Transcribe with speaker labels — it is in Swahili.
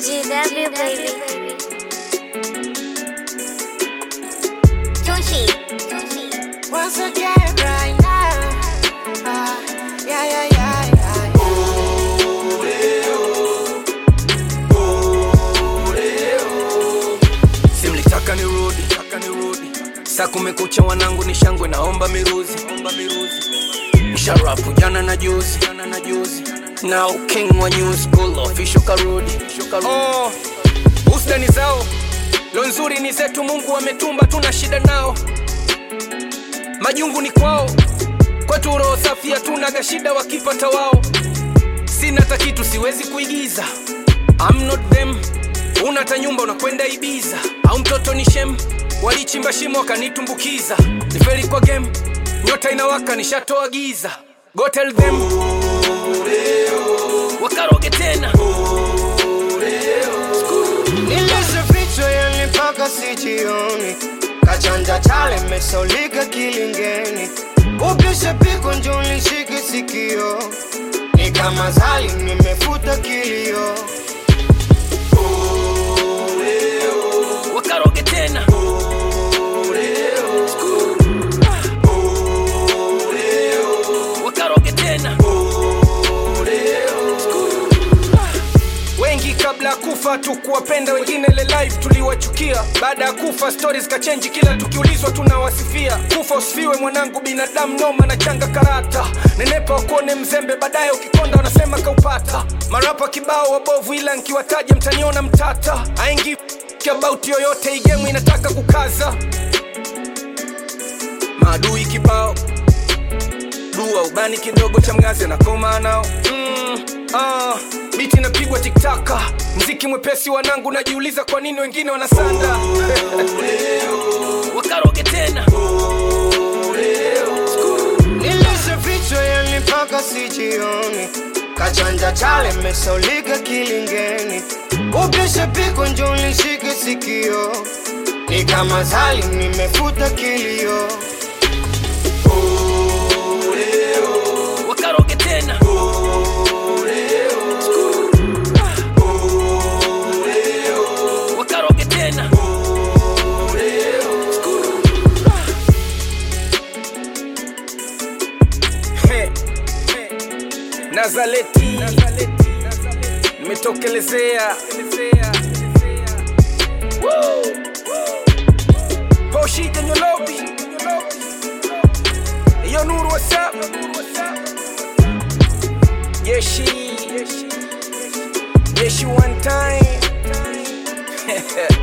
Speaker 1: GW baby. Tushi.
Speaker 2: Once again, right now. Ah, yeah, yeah, yeah, yeah.
Speaker 3: simlitaka nirudi taka nirudi saa kumekucha wanangu ni shangwe naomba miruzi omba miruzi msharafu jana na juzi jana na juzi now king wa new school official karudi oh, ustani zao lo nzuri ni zetu mungu ametumba tuna shida nao majungu ni kwao kwetu roho safi hatunaga shida wakipata wao sina hata kitu siwezi kuigiza I'm not them una hata nyumba unakwenda ibiza au mtoto ni shem walichimba shimo wakanitumbukiza ni feri kwa game nyota inawaka nishatoa giza go tell them wakaroge tena
Speaker 2: Nilizifichwa yani mpaka sijioni, kachanja chale mesaulika kilingeni, upishe piko njo nishike sikio, ni kama zali nimefuta kilio.
Speaker 3: wakaroge tena wakaroge tena wengi kabla ya kufa tukuwapenda wengine ile live tuliwachukia baada ya kufa stories kachenji kila tukiulizwa tunawasifia kufa usifiwe mwanangu binadamu noma na changa karata nenepa wakuone mzembe baadaye ukikonda wanasema kaupata marapa kibao wabovu ila nkiwataja mtaniona mtata aingi about yoyote igemu inataka kukaza maadui kibao dua ubani kidogo cha mgazi anakoma nao mm, ah, biti inapigwa tiktaka mziki mwepesi wanangu najiuliza kwa nini wengine wanasanda wakaroge tena
Speaker 2: Nilizifichwa yani mpaka sijioni, kachanja chale mesaulika kilingeni, upishe piko njo nishike sikio, ni kama zali nimefuta kilio.
Speaker 3: wakaroge tena wakaroge tena He, he. nazaleti nimetokelezea poshija nyolobi iyo nuru whatsapp yeshi yeshi one time